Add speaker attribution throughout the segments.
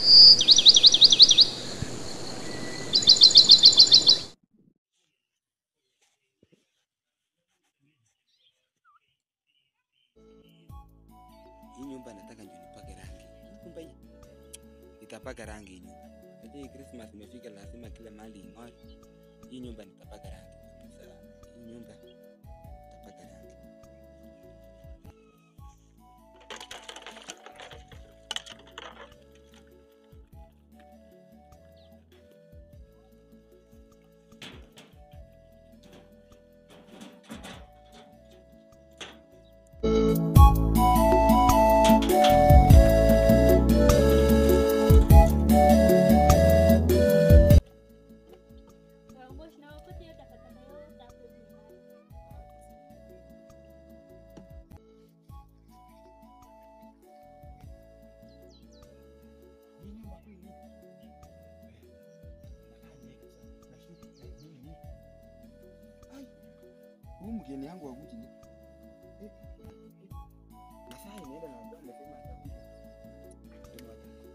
Speaker 1: Hii nyumba nataka ndio nipake rangi. Hii nyumba hii nitapaka rangi hii nyumba. Unajua hii Christmas imefika, lazima kila mahali ing'ore. Hii nyumba nitapaka rangi kabisa. Hii nyumba nitapaka rangi. Huyu mgeni yangu wakuji ni Eh, eh, eh. masaa inaenda na ambaye amesema atakuja. Ndio atakuja.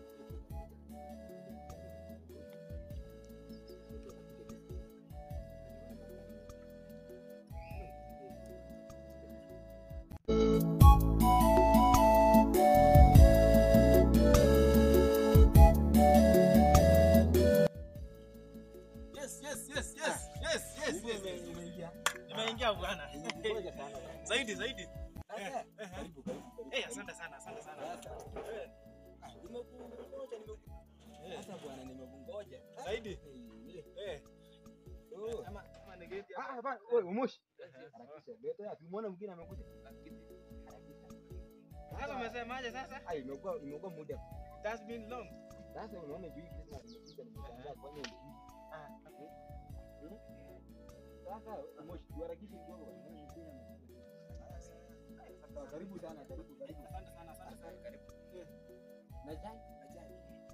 Speaker 2: Yes, yes, yes, yes, yes, yes,
Speaker 1: Kumbe
Speaker 2: yes,
Speaker 1: ume-
Speaker 2: yes.
Speaker 1: umeingia.
Speaker 2: Nimeingia bwana.
Speaker 1: Ngoja sana.
Speaker 2: Zaidi zaidi.
Speaker 1: Sasa,
Speaker 2: eh.
Speaker 1: karibu, karibu, karibu.
Speaker 2: Eh, asante sana, asante sana.
Speaker 1: Sasa,
Speaker 2: Eh,
Speaker 1: ah, nimekungoja, nimeku-
Speaker 2: eh,
Speaker 1: Sasa bwana nimekungoja.
Speaker 2: Zaidi.
Speaker 1: Eh,
Speaker 2: eh.
Speaker 1: oh.
Speaker 2: Ama ama negeti
Speaker 1: Ah,
Speaker 2: hapa.
Speaker 1: hapana, wewe umoshi.
Speaker 2: Eh,
Speaker 1: Harakisha. Leta, tumeona mwingine amekuja. Harakisha.
Speaker 2: Sasa umesemaje sasa?
Speaker 1: Ah, imekuwa imekuwa muda.
Speaker 2: It has been long.
Speaker 1: Sasa unaona juu hii Christmas imekuja nimeshangaa kwani hujui.
Speaker 2: Ah,
Speaker 1: Hmm? Sasa umoshi, tuharakishe kidogo bwana. Naona mwingine amekuja. Sasa karibu sana, karibu, karibu.
Speaker 2: asante sana, asante sana.
Speaker 1: Karibu. Na chai, na chai.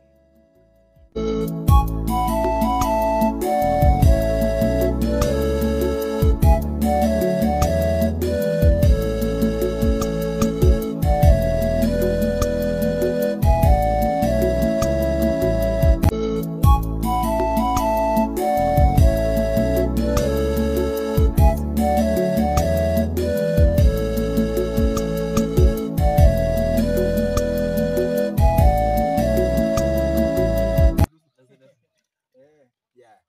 Speaker 2: Eh,
Speaker 1: Yeah.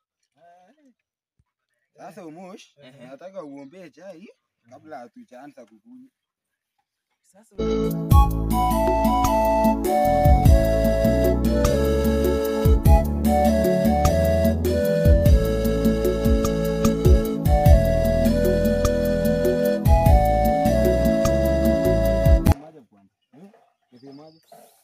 Speaker 1: Sasa Umosh,
Speaker 2: Ehe.
Speaker 1: nataka uombee chai kabla hatujaanza kukunywa.
Speaker 2: Sasa
Speaker 1: Unasemaje kwamba? Eh? Unasemaje?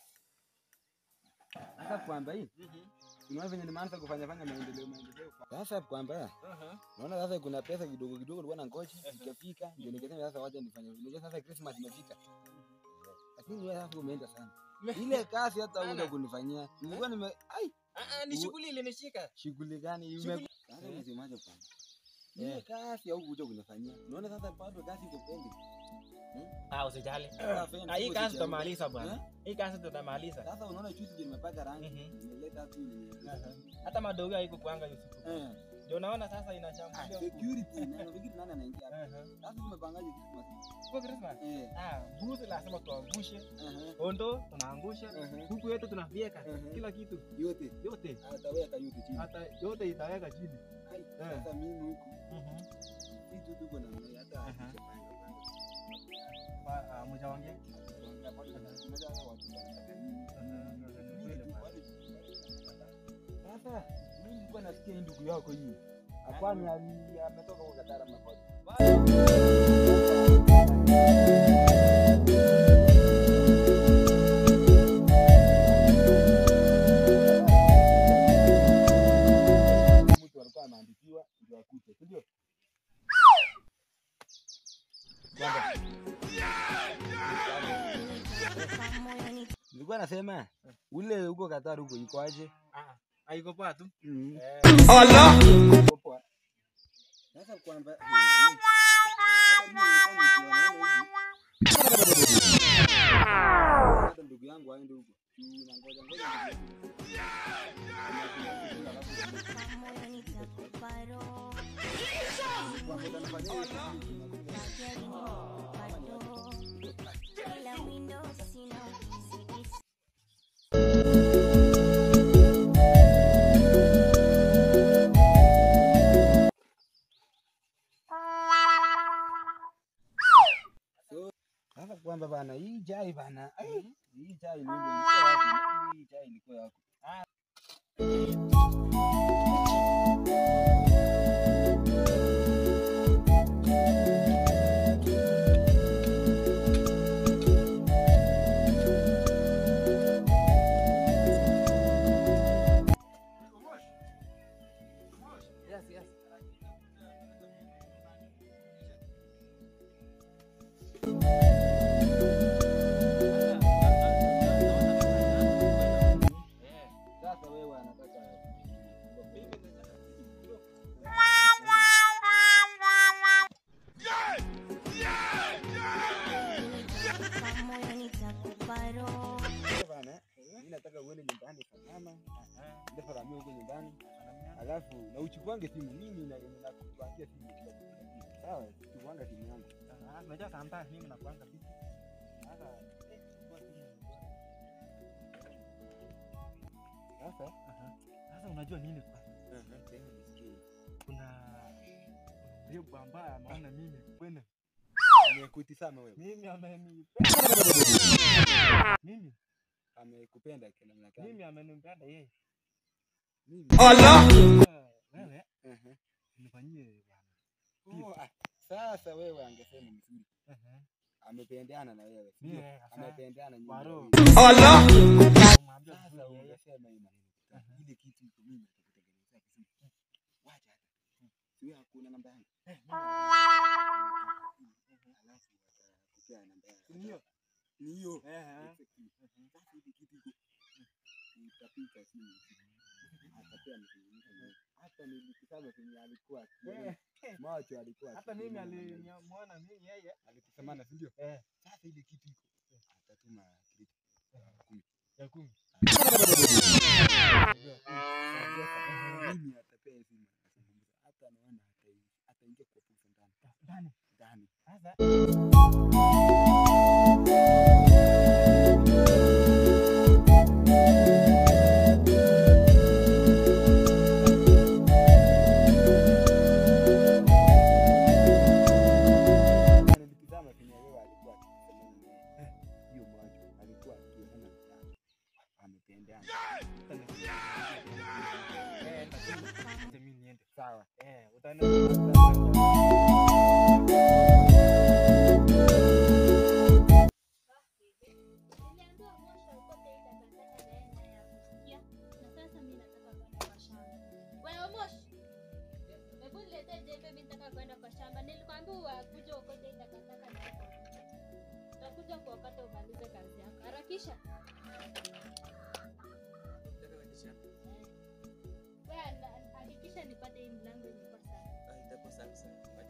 Speaker 1: Sasa kwamba hii unaona venye nimeanza kufanya fanya maendeleo maendeleo. Sasa kwamba
Speaker 2: Aha.
Speaker 1: naona sasa kuna pesa kidogo kidogo nilikuwa na ngoja ikafika ndio nikasema sasa wacha nifanye. Unajua sasa Christmas imefika. Lakini wewe sasa umeenda sana. Ile kazi hata
Speaker 2: Sana.
Speaker 1: uenda kunifanyia. Nilikuwa nime ai
Speaker 2: Ah, ah, ni shughuli ilinishika.
Speaker 1: shughuli gani ime
Speaker 2: Shughuli-
Speaker 1: Sasa
Speaker 2: Eh.
Speaker 1: unasemaje kwamba? Ile kazi au kuja kunifanyia. Unaona sasa bado kazi iko pending.
Speaker 2: Ah, usijali.
Speaker 1: Sasa fence
Speaker 2: Ah, hii
Speaker 1: iko
Speaker 2: kazi
Speaker 1: kichwa-
Speaker 2: tutamaliza bwana.
Speaker 1: Eh?
Speaker 2: Hii kazi tutamaliza.
Speaker 1: Sasa unaona juzi ndio nimepaka rangi.
Speaker 2: Mhm.
Speaker 1: Nimeleta tu ile.
Speaker 2: Aha. Hata madogo haiko kuanga hiyo siku.
Speaker 1: Eh.
Speaker 2: Ndio naona sasa
Speaker 1: Ah,
Speaker 2: inashambulia huku.
Speaker 1: security na nafikiri nani anaingia hapa.
Speaker 2: Aha.
Speaker 1: Sasa tumepangaje Christmas?
Speaker 2: Kwa Christmas.
Speaker 1: Eh.
Speaker 2: Ah, mbuzi lazima tuangushe.
Speaker 1: Aha.
Speaker 2: Ondo tunaangusha.
Speaker 1: Aha.
Speaker 2: Kuku yetu tunavieka.
Speaker 1: Aha.
Speaker 2: Kila kitu.
Speaker 1: Yote
Speaker 2: Yote.
Speaker 1: ataweka yote chini.
Speaker 2: Hata yote itaweka chini.
Speaker 1: Ai,
Speaker 2: Eh.
Speaker 1: Sasa mimi huku
Speaker 2: Mhm.
Speaker 1: si tu tuko na mwenye hata
Speaker 2: Aha.
Speaker 1: hatujapanga panga.
Speaker 2: Wa- ah, mjaongea?
Speaker 1: Tunaongea bado tunaweza hata watu wanataka nini. Sasa mimi nilikuwa nasikia hii ndugu yako hii. Hapana, ali- ametoka kwa Katara Makoti. Mtu alikuwa anaandikiwa ndio akute, si ndio? Nilikuwa nasema ule huko Katari huko iko aje?
Speaker 2: Ah, haiko poa tu.
Speaker 1: Mhm.
Speaker 2: Eh,
Speaker 1: Iko poa. Sasa kwamba eh, eh, hata mimi nilikuwa nikiona hivi. Hata ndugu yangu aende huko. juu na ngoja ngoja
Speaker 3: Moyo nitakupa roho,
Speaker 1: kwa ngoja nafanya hivi.
Speaker 3: gari nikupa roho, ila windo sina ukizidi
Speaker 1: Sasa kwamba bana, hii chai bana, ai, hii chai ni ilikuwa wapi? Hii chai ilikuwa yako. Yes, yes. Sasa wewe anataka
Speaker 3: nitakupa moyo nitakupa roho,
Speaker 1: bana, mimi nataka uende nyumbani salama, ndio faramia huko nyumbani, alafu na uchukuange simu. Mimi na nakupangia simu kila kitu. Sawa, chukuanga simu yangu.
Speaker 2: Unajua sometimes mimi nakuanga busy. Sasa
Speaker 1: Sasa
Speaker 2: sasa unajua nini kwa?
Speaker 1: tena nisikie.
Speaker 2: Kuna mrembo ambaye ameona mimi kwene.
Speaker 1: Amekutizama wewe.
Speaker 2: Mimi amenipenda. Mimi
Speaker 1: Amekupenda kila namna gani?
Speaker 2: mimi amenipenda yeye.
Speaker 1: Mimi.
Speaker 2: Sasa Wewe
Speaker 1: Ehe.
Speaker 2: nifanyie bwana.
Speaker 1: Oh, ah, Sasa wewe angesema mzuri.
Speaker 2: Ehe.
Speaker 1: Amependeana na wewe.
Speaker 2: Mimi
Speaker 1: Ndio.
Speaker 2: sasa
Speaker 1: Amependeana nyinyi.
Speaker 2: kwa roho.
Speaker 1: wawili.
Speaker 2: Kumwambia
Speaker 1: Sasa
Speaker 2: vizuri yeye.
Speaker 1: ungesema hii maneno.
Speaker 2: Aha.
Speaker 1: Ile kitu iko mimi nitakutengenezea kisimu. Wacha hata. Sio hakuna namba yangu.
Speaker 2: Eh,
Speaker 1: Alafu watakupea namba yangu.
Speaker 2: Ni hiyo?
Speaker 1: Ni hiyo.
Speaker 2: Eh, eh.
Speaker 1: Exactly. Sasa hivi kitu iko utapika simu. Atapea mzungumza naye. Hata nilikisema venye alikuwa akiona.
Speaker 2: Eh,
Speaker 1: macho alikuwa
Speaker 2: Hata mimi
Speaker 1: akiona namna hiyo.
Speaker 2: alimwona mimi yeye.
Speaker 1: alikusemana si ndio?
Speaker 2: Eh,
Speaker 1: Sasa ile kitu iko atatuma kitu kumi.
Speaker 2: ya kumi.
Speaker 1: Mimi atapea simu azungumza. Hata naona atai- ataingia kwa pesa ndani
Speaker 2: Ndani.
Speaker 1: ndani.
Speaker 2: Sasa
Speaker 1: Nilikizama venye wewe alikuwa akisemana na yeye. Hiyo macho alikuwa akiona ndani. Amependana.
Speaker 2: eh, lakini acha mimi niende.
Speaker 1: Sawa.
Speaker 2: Eh, utaenda
Speaker 4: Niliambiwa mwisho ukote hii takataka naenda ya kusikia na sasa mimi nataka kwenda kwa shamba. Wewe Moshi. Hebu niletee jembe mimi nataka kwenda kwa shamba. Nilikwambia kuja ukote hii takataka na utakuja kuokota umalize kazi yako. Harakisha. Wewe ana- hakikisha nipate hii mlango ilikuwa sawa.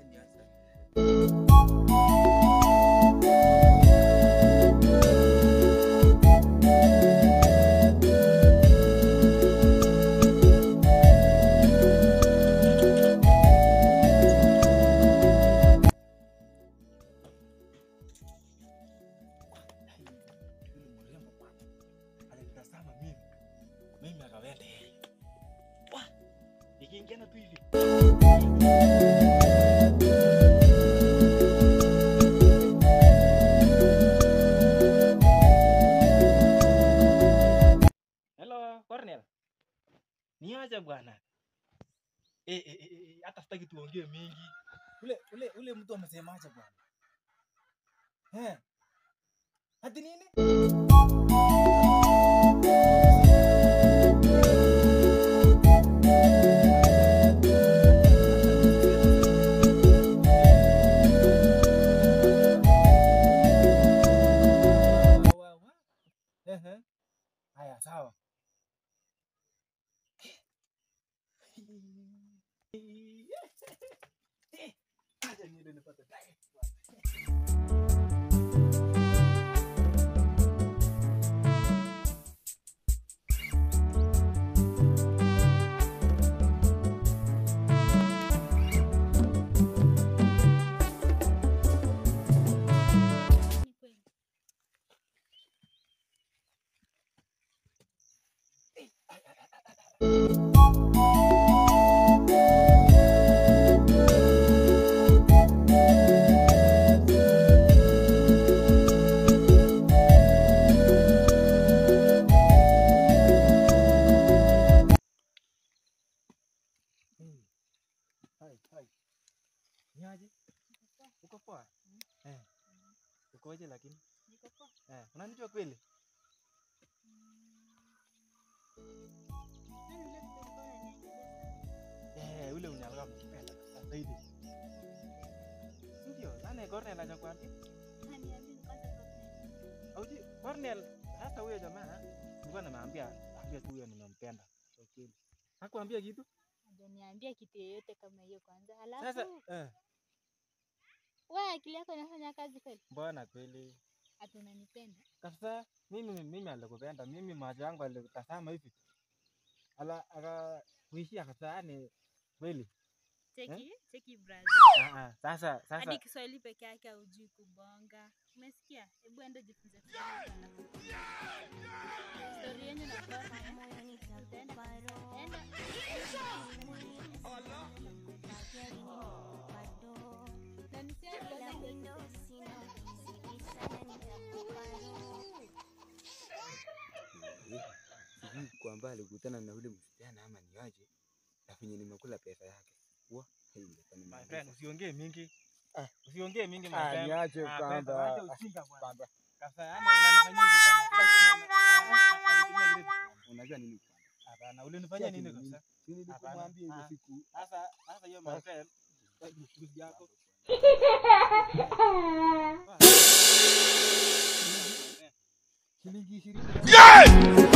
Speaker 2: yule mrembo bwana. Alinitazama mimi. Mimi akawenda yeye. Wah! Ikiingiana tu hivi. Hello, Cornel. Niaje bwana? Eh, eh, eh, eh, hata sitaki tuongee mingi. Ule ule ule mtu amesemaje bwana? Eh. Hadi nini? Wa- wa- wa. Ehe. Haya, sawa. Acha niende nipate diet. ukoje lakini?
Speaker 4: Niko poa.
Speaker 2: Eh, unanijua kweli?
Speaker 4: Nani yule mtu alikuwa ananiangalia?
Speaker 2: Eh, ule mwenye alikuwa amekupenda kabisa zaidi. Ndio, nani Cornel hajakwambia?
Speaker 4: Haniamini kwanza kwa kweli.
Speaker 2: Auji, Cornel, sasa huyo jamaa nilikuwa nimeambia ambia tu huyo nimempenda. Kwa kweli. Hakuambia kitu?
Speaker 4: Hajaniambia kitu yoyote kama hiyo kwanza.
Speaker 2: Sasa
Speaker 4: Halafu
Speaker 2: eh,
Speaker 4: wewe akili yako inafanya kazi kweli?
Speaker 2: mbona kweli?
Speaker 4: Ati unanipenda?
Speaker 2: Kabisa mimi mimi alikupenda, mimi macho yangu alikutazama hivi. Ala aka kuishia kabisa yani kweli.
Speaker 4: Cheki, cheki brother.
Speaker 2: Ah, ah, sasa sasa
Speaker 4: Hadi Kiswahili peke yake haujui kubonga. Umesikia? Hebu enda jifunze Kiswahili. alafu. Story yenyu na Cornel.
Speaker 3: moyoni
Speaker 4: Utaenda
Speaker 3: takupa roho
Speaker 4: enda na nisiwe
Speaker 3: ila
Speaker 4: kwanza
Speaker 3: windo sina sikisana nitakupa roho
Speaker 1: sijui kwamba alikutana na ule msichana ama ni aje na venye nimekula pesa yake wa hii ingekuwa ni
Speaker 2: my
Speaker 1: maajabu.
Speaker 2: friend usiongee mingi.
Speaker 1: Ah.
Speaker 2: Usiongee mingi my
Speaker 1: Ah,
Speaker 2: friend.
Speaker 1: niache
Speaker 2: Ah,
Speaker 1: kwanza.
Speaker 2: kwenda, wacha
Speaker 1: Ah,
Speaker 2: ujinga bwana.
Speaker 1: kwanza.
Speaker 2: Kabisa yani unanifanyia hivyo bwana. Kila siku na- na- na- nakutumia grade bwana.
Speaker 1: unajua nini kwanza?
Speaker 2: Hapana, ulinifanyia
Speaker 1: Ati
Speaker 2: nini
Speaker 1: ni
Speaker 2: kabisa?
Speaker 1: Si nilikumwambia hiyo
Speaker 2: Ah.
Speaker 1: siku
Speaker 2: Sasa sasa hiyo my friend, excuse yako.
Speaker 1: shilingi ishirini